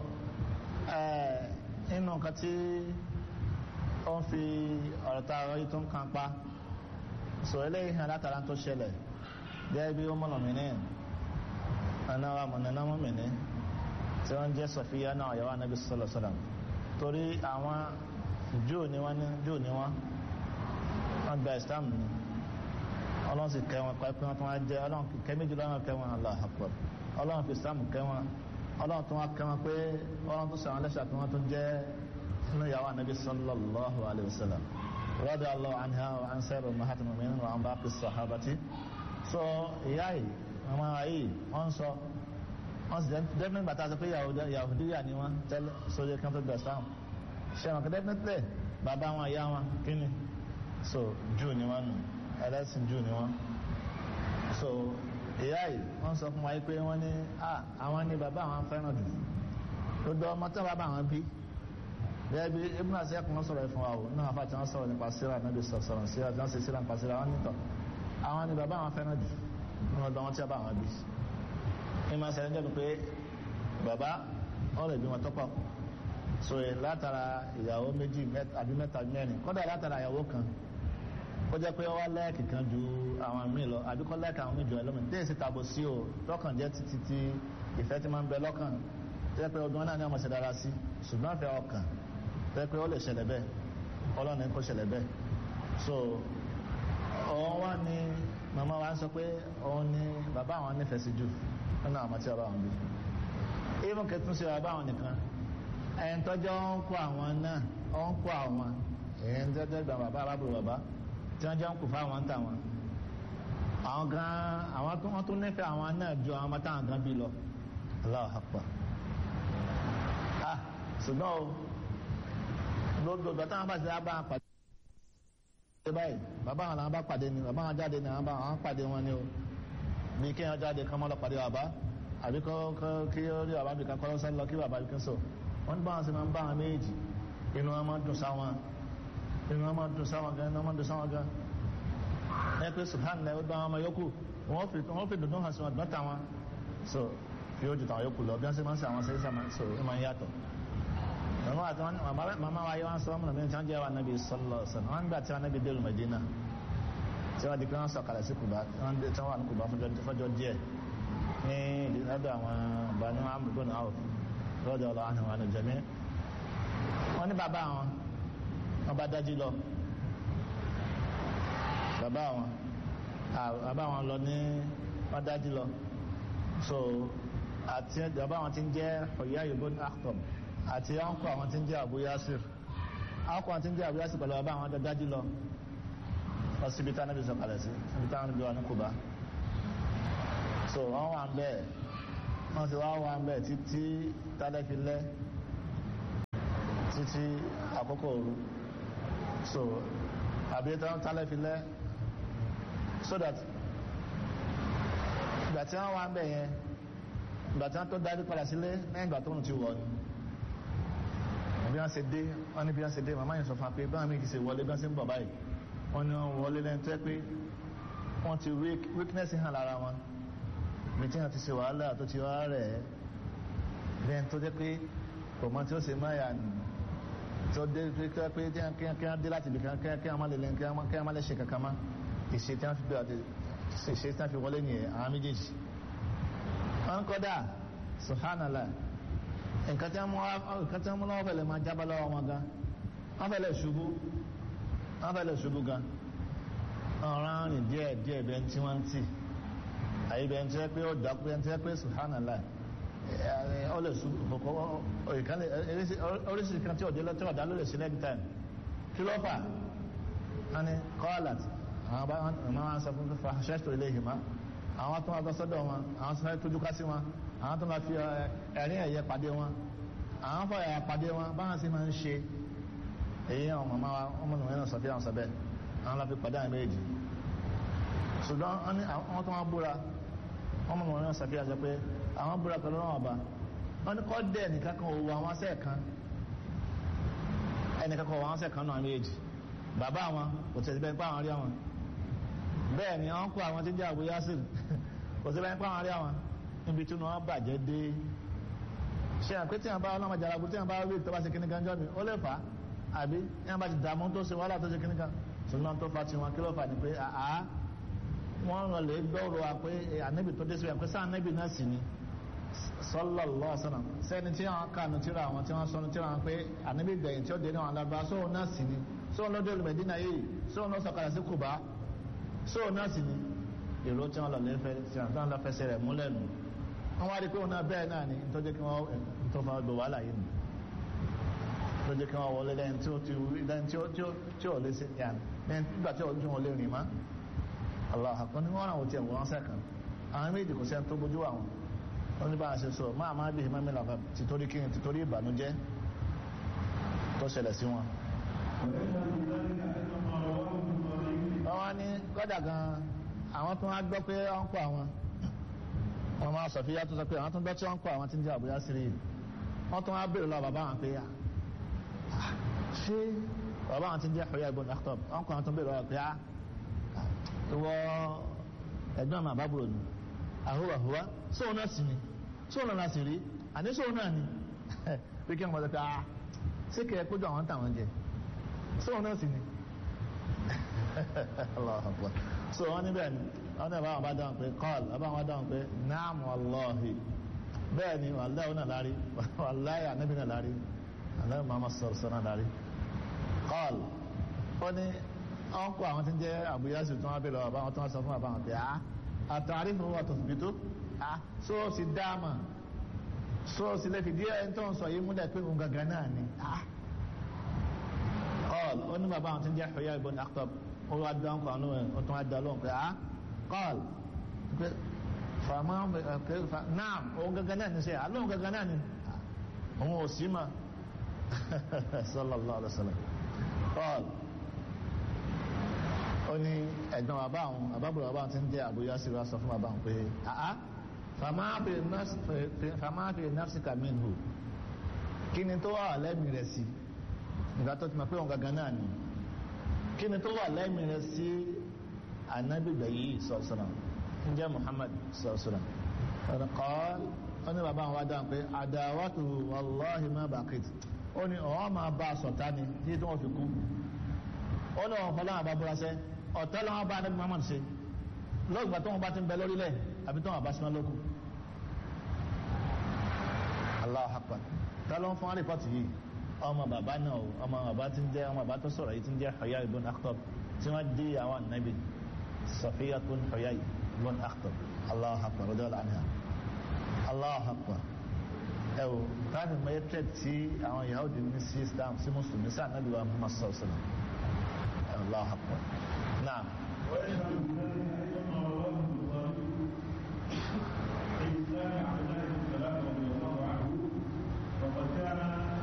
inú nǹkan tí ó ń fi ọ̀rọ̀ tá a rọ yìí tó ń kan pa so eléyìí hàn látara tó ṣẹlẹ̀ gẹ́gẹ́ bí ó mọ̀nà mìíràn ẹ̀nà wa mọ̀nà náà mọ̀ mìíràn tí wọ́n jẹ́ Sọfíyà náà ọ̀yàwó anábì sallallahu alaihi wasallam torí àwọn júù ni wọ́n ní júù ni wọ́n wọ́n gba islam ni ọlọ́run sì kẹ́ wọn pẹ́pẹ́ wọn tó wọ́n jẹ́ ọlọ́run kẹ́ méjì lọ́wọ́ kẹ́ wọn Allahu Akbar ọlọ́run fi islam kẹ́ wọn ọlọ́run tó wọ́n kẹ́ wọn pé ọlọ́run tó sàwọn lẹ́sà tó wọ́n tó jẹ́ inú ìyàwó anabi sallallahu alayhi wa sallam radiyallahu anha wa an sayyidu ummahatil mu'minin wa an baqi sahabati so ìyá yìí ọmọ ayé wọ́n sọ wọ́n sì dẹ́gbẹ́ gbàtà sọ pé yahudiya ni wọ́n tẹ́lẹ̀ sójú kan tó gba islam ṣe wọn kẹ́tẹ́ pẹ́tẹ́ bàbá wọn ìyá wọn kíni so jù ni wọn nù ẹlẹ́sìn jù ni wọn so ìyá yìí wọ́n sọ fún wa pé wọ́n ní à àwọn ní bàbá àwọn fẹ́ràn jù gbogbo ọmọ tó bàbá àwọn bí bẹ́ẹ̀ bí ibùdó àti ẹkùn sọ̀rọ̀ fún wa o náà fà tí wọ́n sọ̀rọ̀ nípa síra níbi sọ̀rọ̀ síra tí wọ́n sì síra nípa síra wọn nítọ̀ àwọn ní bàbá àwọn fẹ́ràn jù ní ọdọ wọn tí bàbá àwọn bí ìmọ̀ sẹ́yìn jẹ́ pé bàbá ọ̀rọ̀ ìbí wọn tọ́pọ̀ so látara ìyàwó méjì àbí mẹ́ta mẹ́rin kódà látara ìyàwó kan ó jẹ́ pé ó wá lẹ́ẹ̀kì kan ju àwọn míì lọ àbí kọ́ lẹ́ẹ̀kì àwọn míì jù ẹ lọ́mọ tí èsì tàbó sí o lọ́kàn jẹ́ títí tí ìfẹ́ ti máa ń bẹ lọ́kàn jẹ́ pé ọdún náà ni ọmọ ṣe dára sí ṣùgbọ́n ìfẹ́ ọkàn jẹ́ pé ó lè ṣẹlẹ̀ bẹ́ẹ̀ ọlọ́run ní kó ṣẹlẹ̀ bẹ́ẹ̀ so òun wá ní màmá wa ń sọ pé òun ní bàbá àwọn nífẹ̀ẹ́ sí jù nínú àwọn tí bàbá àwọn bí even kẹtùn sí bàbá àwọn nìkan ẹ̀yìn tọ́jọ́ ń kó àwọn náà ó ń kó àwọn ẹ̀yìn tọ́jọ́ ìgbà bàbá arábùrù bàbá tí wọ́n jẹ́ ń kó fáwọn ń tà wọn. àwọn gan àwọn tó wọ́n tún nífẹ̀ẹ́ àwọn náà ju àwọn ọmọ táwọn gan bí lọ. Allahu Akbar. ah ṣùgbọ́n o gbogbo ìgbà táwọn bá ti dá bá wọn pàdé. ṣé báyìí bàbá àwọn làwọn bá pàdé ni bàbá wọn jáde ni àwọn bá wọn pàdé wọn ni o bí kéèyàn jáde kọ́ mọ́ lọ pàdé bàbá àbí kọ́ kí ó rí bàbá bìkan kọ́ lọ́sàn lọ kí bàbá bìkan sọ wọ́n bá wọn sí máa ń bá wọn méjì inú wọn máa dùn sáwọn inú wọn máa dùn sáwọn gan inú wọn máa dùn sáwọn gan ẹ pé subhanallah ó bá wọn ọmọ yòókù wọ́n fi wọ́n fi dùndún hàn sí wọn gbọ́n táwọn so fi ó ju tàwọn yòókù lọ bí wọ́n ṣe máa ń ṣe àwọn ṣẹ́yìn sàmà so ó máa ń yàtọ̀ màmá àti wọn màmá wa yẹ wọn sọ ọmọ mi tí wọn jẹ wa nabi sọlọ sọlọ wọn gbà tí wọn nabi délùú Medina tí wọn di pé wọn sọ̀kalẹ̀ sí Kuba tí wọn wà ní Kuba fọjọ́ díẹ̀ ní ìdílọ́dọ̀ àwọn Banu Amr ibn Awf lọ́dọ̀ ọ̀lọ́ àhìn wọn jẹ́mí wọ́n ní bàbá wọn wọ́n bá dájú lọ bàbá wọn bàbá wọn lọ ní wọ́n dájú lọ so àti bàbá wọn ti ń jẹ́ Huyay ibn Akhtab àti ọ̀nkọ́ àwọn ti ń jẹ́ Abu Yasir àwọn kan tí ń jẹ́ àbúyá sí pẹ̀lú ọba àwọn adájú lọ lọ síbi tá níbi sọ̀kalẹ̀ sí ibi táwọn níbi wà ní Kùbá so wọ́n wà ń bẹ́ẹ̀ wọ́n ti wá wà ń bẹ́ẹ̀ títí tálẹ́ fi lẹ́ títí àkókò òru so àbí tálẹ́ fi lẹ́ so that ìgbà tí wọ́n wà ń bẹ̀ yẹn ìgbà tí wọ́n tó darí padà sílé lẹ́yìn ìgbà tó ń ti wọ̀ ni bí wọ́n ṣe dé wọ́n ní bí wọ́n ṣe dé màmá yẹn sọ fún wa pé báwọn méjì ṣe wọlé bí wọ́n ṣe ń bọ̀ báyìí wọ́n ní wọ́n wọlé lẹ́yìn tó yẹ pé wọ́n ti weakness hàn lára wọn bí tí wọ́n ti ṣe wàhálà tó ti wá rẹ̀ lẹ́yìn tó jẹ́ pé kò mọ tí ó ṣe máa yà nù tó dé pé pé kí wọ́n dé láti ibì kan kí wọ́n má lè lẹ́yìn kí wọ́n má lè ṣe kankan má ìṣe tí wọ́n fi gbé àti ìṣe tí wọ́n fi wọlé nìyẹn àwọn méjèèjì wọ́n kọ́dà subhanallah nǹkan tí wọ́n mú lọ́wọ́ fẹ́lẹ̀ máa jábọ́ lọ́wọ́ wọn gan wọ́n fẹ́lẹ̀ ṣubú wọ́n fẹ́lẹ̀ ṣubú gan ọ̀ràn rìn díẹ̀ díẹ̀ bẹ́ẹ̀ tí wọ́n ń tì àyè bẹ́ẹ̀ tí wọ́n pé ó dákú bẹ́ẹ̀ tí wọ́n pé subhanallah ó lè ṣubú oríṣiríṣi kan tí ò dé lọ́tọ́ ọ̀dá ló lè ṣe next time kí ló fà á ní kọ́ọ̀lát àwọn bá wọn sọ fún fífa ṣẹ́ṣọ́ ilé ìhìmá àwọn tó wọn lọ sọ́dọ̀ wọn àwọn tó fẹ́ tójú ká sí wọn àwọn tó máa fi ẹ̀rín ẹ̀yẹ pàdé wọn àwọn fọ ẹ̀yà pàdé wọn báwọn sì máa ń ṣe èyí àwọn màmá wa ọmọ nìyẹn náà sọfíà sọ bẹ́ẹ̀ àwọn la fi pàdé àwọn méjì ṣùgbọ́n wọn ní àwọn tó wọn búra ọmọ nìyẹn náà sọfíà sọ pé àwọn búra pẹ̀lú náà ọba wọn ní kọ́ dẹ̀ nìkan kan òwò àwọn asẹ́ kan ẹnìkan kan òwò àwọn asẹ́ kan náà méjì bàbá àwọn kò tẹ̀sí bẹ́ẹ̀ pé àwọn rí àwọn bẹ́ẹ̀ ni wọ́n kó àwọn tí ń jẹ́ àbúyá sí kò sí bẹ́ẹ̀ pé àwọn rí àwọn níbi tí wọ́n bàjẹ́ dé ṣe àpé tí wọ́n bá ọlọ́mọ jarabu tí wọ́n bá rí tọ́ba ṣe kíní kan jọ́ mi ó lè fà á àbí tí wọ́n bá ti dààmú tó ṣe wàhálà tó ṣe kíní kan ṣùgbọ́n tó fa tiwọn kí ló fà ní pé àá wọ́n rán lè gbọ́rọ̀ wa pé ànábì tó dé sí wọn pé sáà ànábì náà sì ni sallallahu alaihi wasallam sẹ́ni tí wọ́n kànú tíra àwọn tí wọ́n sọnù tíra wọn pé ànábì gbẹ̀yìn tí ó dé náà lábá sóhun náà sì ni sóhun ló dé olùmẹ̀dínà yìí sóhun ló sọ̀kalẹ̀ sí Kùbá sóhun náà sì ni èrò tí wọ́n lọ lẹ́fẹ̀ẹ́ tí wọ́n lọ fẹsẹ̀ rẹ̀ múlẹ̀ nù wọ́n wá rí pé òun náà bẹ́ẹ̀ náà ni tó jẹ́ kí wọ́n tó fa gbò wàhálà yìí nù tó jẹ́ kí wọ́n wọlé lẹ́yìn tí ó ti lẹ́yìn tí ó tí ó tí ó lé sí yàn lẹ́yìn nígbà tí òun tí wọ́n lé rìn má Allah àkọ́ ní wọ́n àwọn tiẹ̀ wọ́n sẹ́kàn àwọn méjì kò sẹ́ni tó bójú àwọn wọ́n ní bá a ṣe sọ máa máa bí ìmọ̀ mìíràn fẹ́ tìtorí kí ni tìtorí ìbànújẹ́ tó ṣẹlẹ̀ sí wọn. wọ́n wá ní kọ́dà gan-an àwọn tó wá gbọ́ pé wọ́n kọ́ àwọn wọ́n máa sọ fíyà tó sọ pé àwọn tó ń gbọ́ tí wọ́n kọ́ àwọn tí ń jẹ́ àbúyá sí rí wọ́n tó wá béèrè lọ bàbá àwọn pé yá ṣé bàbá àwọn tí ń jẹ́ àbúyá ibn Akhtab wọ́n kọ́ àwọn tó ń béèrè lọ pé yá ìwọ ẹ̀gbọ́n àmà àbábúrò ni àhúwà àhúwà sóun náà sì ni sóun náà sì rí àní sóun náà ni pé kí wọ́n sọ pé ah ṣé kẹ́ ẹ kójú àwọn táwọn jẹ sóun náà sì ni Allahu Akbar so wọ́n níbẹ̀ ni wọ́n ní àbáwọn bá dáhùn pé kọ́ọ̀lù àbáwọn bá dáhùn pé naam wallahi bẹ́ẹ̀ ni wàláyà náà lárí wàláyà níbi náà lárí àlẹ́ màmá sọ̀rọ̀ sọ̀rọ̀ náà lárí kọ́ọ̀lù ó ní wọ́n kó àwọn tí ń jẹ́ àbúyásù tó wọ́n bèèrè àbáwọn tó wọ́n sọ fún àbáwọn pé a àtàrí fún wa tòfìbí tó a sóòsì dáàmà sóòsì lè fi díẹ̀ ẹni tó ń sọ yìí múlẹ̀ pé òun gangan náà ni a kọ́ọ̀lù ó ní bàbá àwọn tí ń jẹ́ Huyay ibn Akhtab ó wá dáhùn kan lóhùn ó tún wá dá lóhùn pé a kọ́ọ̀lù pé fàmà náà òun gangan náà ni sẹ́yà alóhùn gangan náà ni òun ò sí ma sallallahu alaihi wasallam kọ́ọ̀lù ó ní ẹ̀gbọ́n bàbá àwọn àbábùrò bàbá tí ń jẹ́ àbúyá sí wa sọ fún bàbá àwọn pé àá fàmáàbì nafsika minhu kí ni tó wà lẹ́mìí rẹ̀ sí nígbà tó ti mọ̀ pé òun gangan náà ni kí ni tó wà lẹ́mìí rẹ̀ sí anábìgbà yìí sọ̀sọ̀nà ń jẹ́ Muhammad sọ̀sọ̀nà ọ̀nà kọ́ ó ní bàbá àwọn wájà pé àdáwàtò wàláhì má bàkìtì ó ní ọ̀hún máa bá a sọ̀tá ni tí wọ́n fi kú ó ní wọn fọlọ́n àbábúrasẹ́ ọ̀tọ́ lọ́wọ́ bá anabi muhammad ṣe lọ́gbà tó wọn bá ti ń bẹ lórílẹ̀ àbí tó wọn bá sinmi lóko Allahu akbar tá ló ń fún àríkọ́tì yìí ọmọ bàbá náà ọmọ bàbá tí ń jẹ́ ọmọ bàbá tó sọ̀rọ̀ yìí tí ń jẹ́ Huyay ibn Akhtab tí wọ́n dé àwọn anabi Safiyyatun Huyay ibn Akhtab Allahu akbar radiyallahu anha Allahu akbar ẹ o táàbì mọ ẹtẹ tí àwọn Yahudi ní sí Islam sí mùsùlùmí sí ànábì wa Muhammad sallallahu alaihi wasallam Allahu akbar náà. ويشهد بذلك ايضا ما رواه البخاري في اسلام عبد الله بن سلام رضي الله عنه وقد كان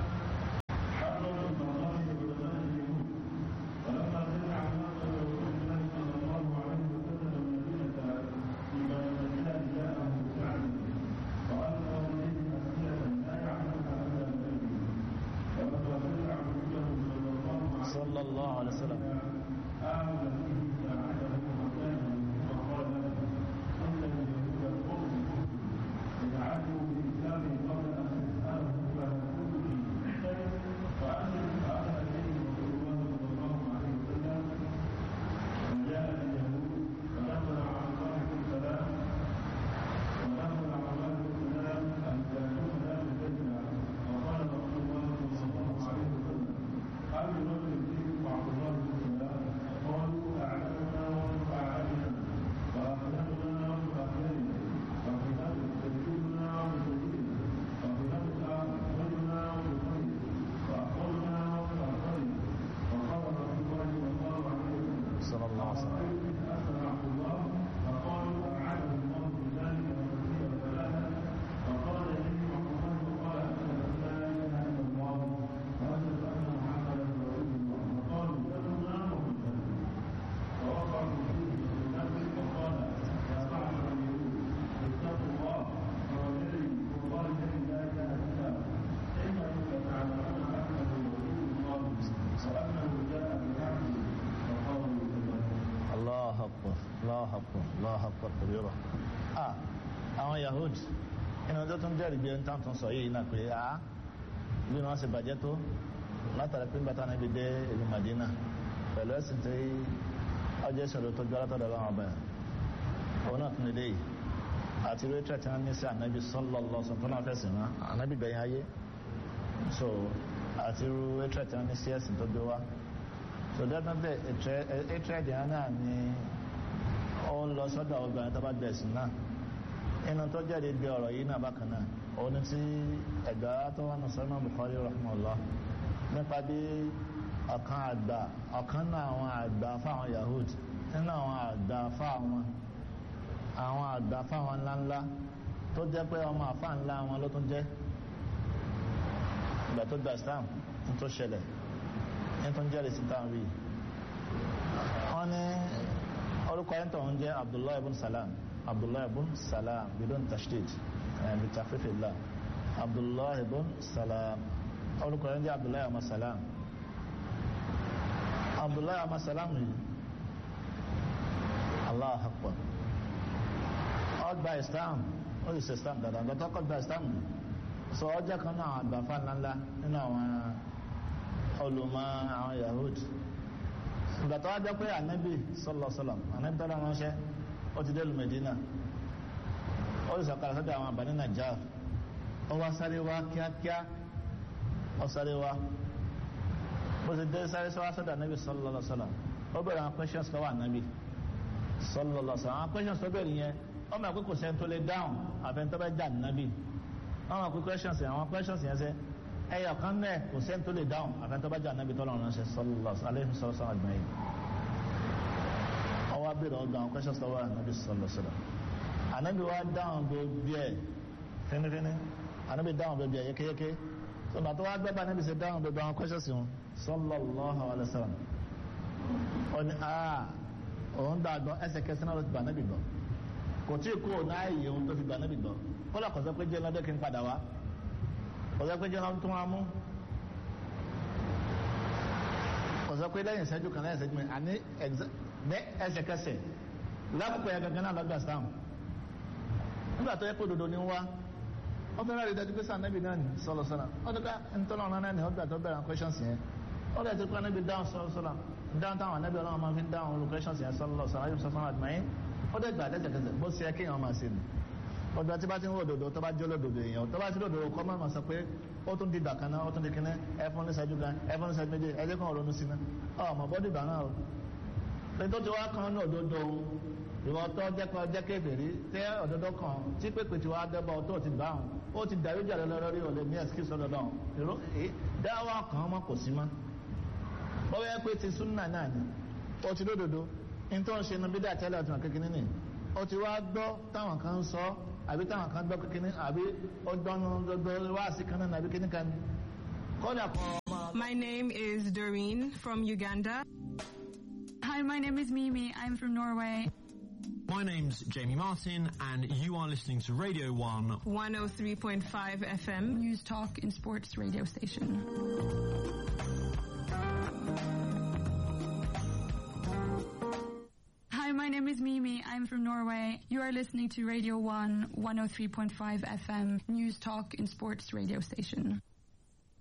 حرا البغضاء بعلماء اليهود ولما سمع مقتل رسول الله صلى الله عليه وسلم المدينه فيما المدينه جاءه سعد والقى اليه اسئله لا يعلمها الا بقلبه ولما سمع رسوله صلى الله عليه صلى الله عليه وسلم آمن به ساعده وكان وقال له أنت اليهود القوم فجعلوا بإسلامه قبل أن تسأله فيقول لي فأسلم فأتى إليه رسول الله صلى الله عليه وسلم وجاء اليهود فنزل عن صاحب السلام ونزل عن صاحب السلام أن جاءوه لا بجنة وقال رسول الله صلى الله عليه وسلم هل يرد فيكم عبد الله بن سلام قالوا أعلمنا ومن أعلمنا وأخلاقنا ومن أخلاقنا وخلاف سيدنا ومن سيدنا وخلاف خيرنا ومن خير وأخبرنا ومن أخبرنا وقال رسول الله صلى الله عليه وسلم صلى الله عليه وسلم أسأل عبد الله فقالوا أعانه الله بذلك وكثير ثلاثة فقال لي عبد الله وقال أشهد أن لا إله إلا الله وأشهد أن محمدا رسول الله وقالوا دمنا ومن فوقعوا فيه في نفسه وقال يا معشر اليهود اتقوا الله فوالذي والله الذي لا اله الا هو انكم لتعلمون انه رسول الله وانه جاء بحقه فقالوا كذلك Allah akbar Allah akbar Allah akbar kòrìírọ̀ ah àwọn Yahud inú ọjọ́ tó ń jẹ́rìí bí ẹni tán tún sọ yìí náà pé ah bí wọ́n ṣe bàjẹ́ tó látara pé bàtà náà bí dé ìlú Madina pẹ̀lú ẹ̀sìn tí ọjọ́ ìṣòro tó jọ látọ̀dọ̀ láwọn ọba yẹn òun náà tún lè yìí àti ìwé tẹ̀ tí wọ́n ní sí ànábì sallallahu alaihi wasallam tó náà fẹ̀sìn wọn ànábì gbẹ̀yìn ayé so àti ìwé tẹ̀ tí wọ́n ní sí ẹ̀sìn tó gbé wá so definitely hatred yẹn náà ni ó ń lọ sọ́dọ̀ obìnrin tó bá gbẹ̀sìn náà inú tó jáde bí ọ̀rọ̀ yìí náà bákan náà òun tí ẹ̀gbá tó wà ní sọ́nà Bukhari rahmanullah nípa bí ọ̀kan àgbà ọ̀kan náà àwọn àgbà fáwọn Yahud nínú àwọn àgbà fáwọn àwọn àgbà fáwọn ńláńlá tó jẹ́ pé ọmọ àfá ńlá wọn ló tún jẹ́ ìgbà tó gba Islam tó ṣẹlẹ̀ nítorí jẹ́rìí sí táwọn rí wọ́n ní orúkọ ẹ̀ńtọ̀ ń jẹ́ abdullahi ibn salam abdullahi ibn salam bidon tashdid bi takhfifillah abdullahi ibn salam orúkọ ẹ̀ ń jẹ́ abdullahi ọmọ salam abdullahi ọmọ salam yìí allah akbar ọgbà islam ó sì ṣe islam dáadáa gbọ́tọ́ kọ́ gba islam yìí sọ ọjọ́ kan náà àgbàfà ńláńlá nínú àwọn olùmọ̀ àwọn yahud ìgbà tó wá jẹ́ pé ànábì sọ́lọ̀sọ́lọ̀ ànábì tọ́lá ránṣẹ́ ó ti dé lu Medina ó sì sọ̀kalẹ̀ sọ́dọ̀ àwọn àbáni Najjar ó wá sáré wá kíákíá ó sáré wá bó ti dé sáré sọ́dọ̀ ànábì sọ́lọ̀sọ́lọ̀ ó bẹ̀rẹ̀ àwọn questions lọ́wọ́ ànábì sọ́lọ̀sọ́lọ̀ àwọn questions tó bẹ̀rẹ̀ yẹn ó mọ̀ pé kò sẹ́ni tó lè dáhùn àfẹ́ntọ́ bẹ́ jà ànábì wọ́n mọ̀ pé questions yẹn àwọn questions yẹn sẹ́ ẹyọ kan náà kò sẹ́ni tó lè dáhùn àfẹ́ntọ́bájà anábì tọ́lọ̀ ránṣẹ́ sọlọ́lọ́ aléhùn sọlọ́sọ́ àgbáyé ọwọ́ abẹ́rẹ́ ọgbà àwọn questions lọ́wọ́ anábì sọlọ́sọ́lọ́ anábì wa dáhùn gbogbo ẹ̀ fínífíní anábì dáhùn gbogbo ẹ̀ yékéyéké sọgbà tó wá gbẹ́bà anábì ṣe dáhùn gbogbo àwọn questions wọn sọlọ́lọ́ alẹ́sọ̀rọ̀ ó ní aa òun dàgbọ́ ẹsẹ̀kẹsẹ̀ náà ló ti gbà anábì gbọ́ kò tí ì kó náà yìí òun tó fi gbà anábì gbọ́ kó lọ́kọ̀ọ́sọ́ pé jẹ́ lọ́dẹ́ kí n padà wá ọ̀sẹ̀ pé jẹ́nà tó wá mú ọ̀sẹ̀ pé lẹ́yìn ìṣẹ́jú kan lẹ́yìn ìṣẹ́jú mẹ́rin àní ní ẹsẹ̀kẹsẹ̀ lákòókò yẹn gangan náà lọ́gbà sáàmù nígbà tó yẹ kó dodo ní wá wọ́n fẹ́ràn rí dájú pé sáà nẹ́bí náà ní sọ́lọ́ sọ́lá wọ́n ti ká ntọ́nà ọ̀nà náà ní ọgbà tó bẹ̀rẹ̀ questions yẹn wọ́n lè ti kọ́ nẹ́bí dáhùn sọ́lọ́ sọ́lá dáhùn táwọn nẹ́bí ọlọ́run máa fi dáhùn olú questions yẹn sọ́lọ́ sọ́lá yóò sọ́lá àdìmáyé ó dẹ̀ gbà lẹ́sẹ̀kẹsẹ̀ bó ṣe kéèyàn máa ṣe nù ọjọ́ tí bá ti ń wò dòdò tó bá jẹ́ olódòdò èèyàn tó bá ti dòdò kọ́ máa sọ pé ó tún di ìgbà kan náà ó tún di kíní ẹfún ní ṣẹ́jú kan ẹfún ní ṣẹ́jú méje ẹjẹ́ kan ronú sí náà ọmọ bọ́dì ìgbà náà o pé tó ti wá kan náà òdodo ìwọ tó jẹ́ kọ́ jẹ́ kébèrè tẹ́ ọ̀dọ́dọ́ kan tí pépè tí wàá dẹ́bọ̀ tó ti bá wọn ó ti dàrú jà lọ lórí ọ̀lẹ́ ní ẹ̀sìkì sọ́dọ̀ lọ́wọ́ èrò ẹ̀ dáwà kan mọ́ kò sí mọ́ ó yẹ pé ti súnà náà ni ó ti lódodo ní tó ń ṣe inú bídà tẹ́lẹ̀ ọ̀tún kékeré nì ó ti wá gbọ́ táwọn kan ń sọ àbí táwọn kan gbọ́ kékeré àbí ó gbọ́nu gbogbo wá sí kan náà àbí kíní kan kọ́dà kan ọmọ. My name is Doreen from Uganda. Hi, my name is Mimi. I'm from Norway. My name's Jamie Martin, and you are listening to Radio 1. 103.5 FM. News Talk and Sports radio station. Hi, my name is Mimi. I'm from Norway. You are listening to Radio 1 103.5 FM News Talk and Sports radio station.